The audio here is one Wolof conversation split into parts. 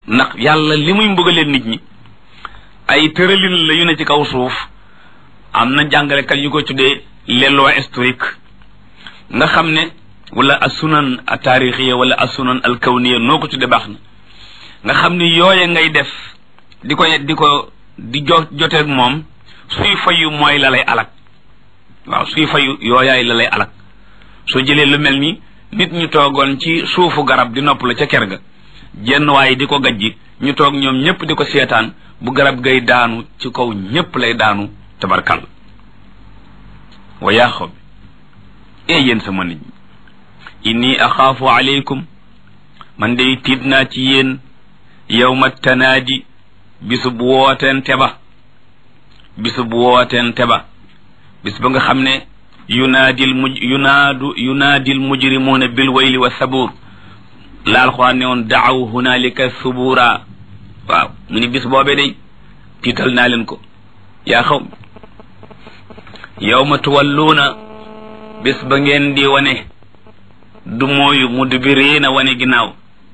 ndax yàlla li muy mbugalee nit ñi ay tëralin la yu ne ci kaw suuf am na jàngalekat yu ko tuddee les lois historiques nga xam ne wala asunan a taarixiya wala asunan al kawniya noo ko tuddee baax na nga xam ne yooye ngay def di ko di ko di jo joteeg moom suy fayu mooy la lay alak waaw suy fayu yooyaay la lay alak soo jëlee lu mel ni nit ñu toogoon ci suufu garab di nopp la ca ker ga jenn waaye di ko gajji ñu toog ñoom ñëpp di ko seetaan bu garab gay daanu ci kaw ñëpp lay daanu tabarkal wa yaa xaw bi ee yéen sama nit ñi inni axaafu aleykum man day tiit naa ci yéen yawma tanaadi bisub wooteente ba bisub wooteente ba bis ba nga xam ne yunaadil muj yunaadu yunaadil mujrimuuna bil wayli wa sabuur la alxuraan ne woon daaw hunaalika subuura waaw mu ni bis boobee day tiital naa leen ko yaa xaw yawma tuwalluuna bis ba ngeen di wane du mooyu mudbiriina wane ginnaaw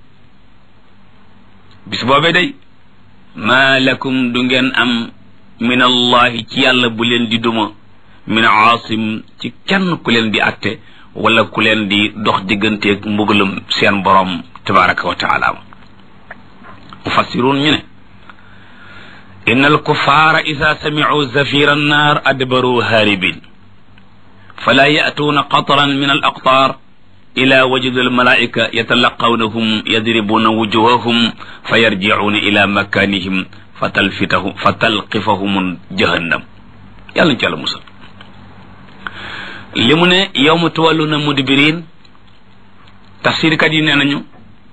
bis boobee day maa lakum du ngeen am min allahi ci yàlla bu leen di duma min aasim ci kenn ku leen di atte wala ku leen di dox digganteeg mbugalum seen borom tabaraka wa taala mufassiruun ñu ne inna alkuffara ida samicuu zafira annaar adbaru haaribin fala ya'tuuna qatran min alaqtaar ila wajudi almalaika yatalaqawnahum yadribuuna wujuhahum fa yarjicuuna ila makanihim fa talfitahum fa talqifahum jahannam yàlla ñu ci yàlla musal li mu ne yawma tuwalluna mudbirin tafsirkat yi nee nañu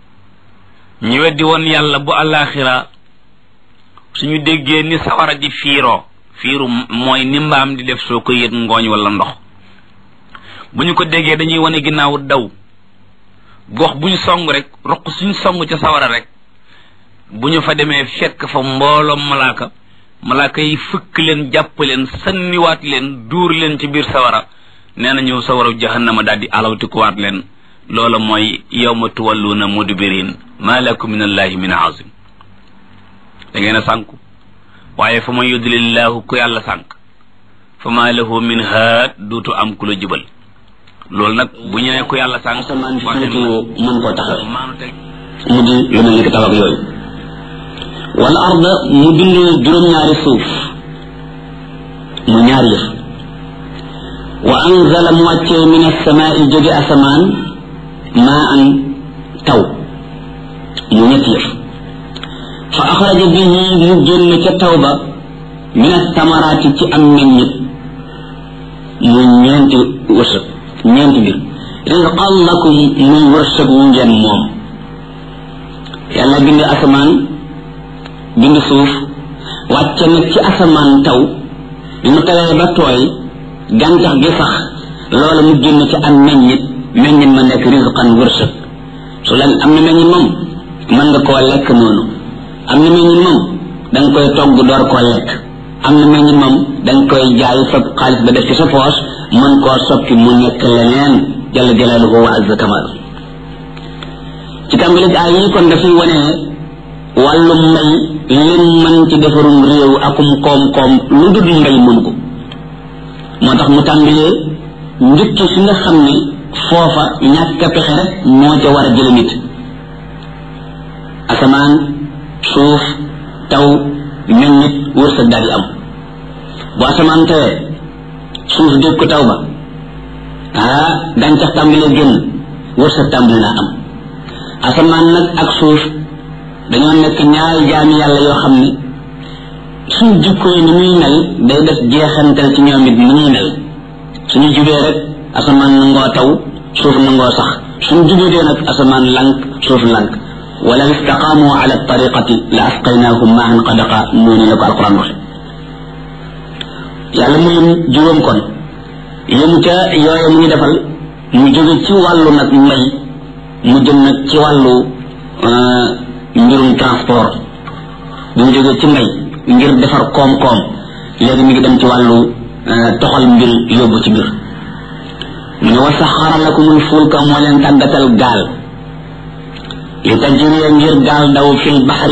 ñu weddi woon yàlla bu àllaaxira suñu déggee ni sawara di fiiroo fiiru mooy ni mbaam di def soo ko yët ngooñ wala ndox bu ñu ko déggee dañuy wane ginnaaw daw gox bu ñu song rek roq suñu song ca sawara rek bu ñu fa demee fekk fa mbooloom malaaka malaaka yi fëkk leen jàpp leen sanniwaat leen duur leen ci biir sawara nee na ñëw sawara jahannama daal di alawtikuwaat leen loola mooy yawma tuwalluuna mudbirin ma lakum min allahi min azim da ngeen a sànku waaye fa man yudlillahu ku yàlla sànk fa ma lahu min haad duutu am ku la jubal loolu nag bu ñu ne ku yàlla sànk asamaan si féetewoo mën koo taxaw mu di lu mel ni ki tabax yooyu wal arda mu bind juróom-ñaari suuf mu ñaari yëf wa anzala mu wàccee min asamaai jóge asamaan maa an taw mu ñetti yëf fa axraja bihi mu génn ca taw ba min asamaraati ci am meññit mu ñeenti wërsëg ñeenti mbir rizqan lakum muy wërsëg wu ngeen moom yàlla bind asamaan bind suuf wàcce nag ci asamaan taw bi mu tawee ba tooy gàncax gi sax loola mu génn ci am meññit meññit ma nekk rizqan wërsëg su la am na meññit moom mën nga koo lekk noonu am na meññit moom da nga koy togg door koo lekk am na meññit moom da nga koy jaay sa xaalis ba def ci sa poos mën koo soppi mu nekk leneen jalla jalaaluhu wa azza kamal ci tàmbali ay yi kon dafay wane wàllu mbay lim mën ci defarum réew akum koom-koom lu dul mbay mën ko moo tax mu tàmbalee njëkki fi nga xam ni foofa ñàkk a pexe rek moo ca war a jële nit asamaan suuf taw meññit wërsëg daal di am bu asamaan tawee suuf dégg ko taw ba ah gàncax tàmbalee génn wërsëg tàmbali naa am asamaan nag ak suuf dañoo nekk ñaari jaami yàlla yoo xam ne suñ jikko yi ni muy mel day def jeexantal ci ñoom it ni ñuy mel suñu jubee rek asamaan nangoo taw suuf nangoo sax suñ jubee nag asamaan lank suuf lank wala istaqaamu ala tariqati la asqaynahum maan qadaqa noonu la ko alquran waxe yàlla mu lim juróom kon yëmu ca yooye mu ñu defal mu jóge ci wàllu nag mbay mu jëm nag ci wàllu mbirum transport bi mu jógee ci mbay ngir defar koom-koom léegi mi ngi dem ci wàllu toxal mbir yóbbu ci mbir mu ne wa saxara lakumul fulka moo leen tàggatal gaal li tajriya ngir gaal daw fil baxri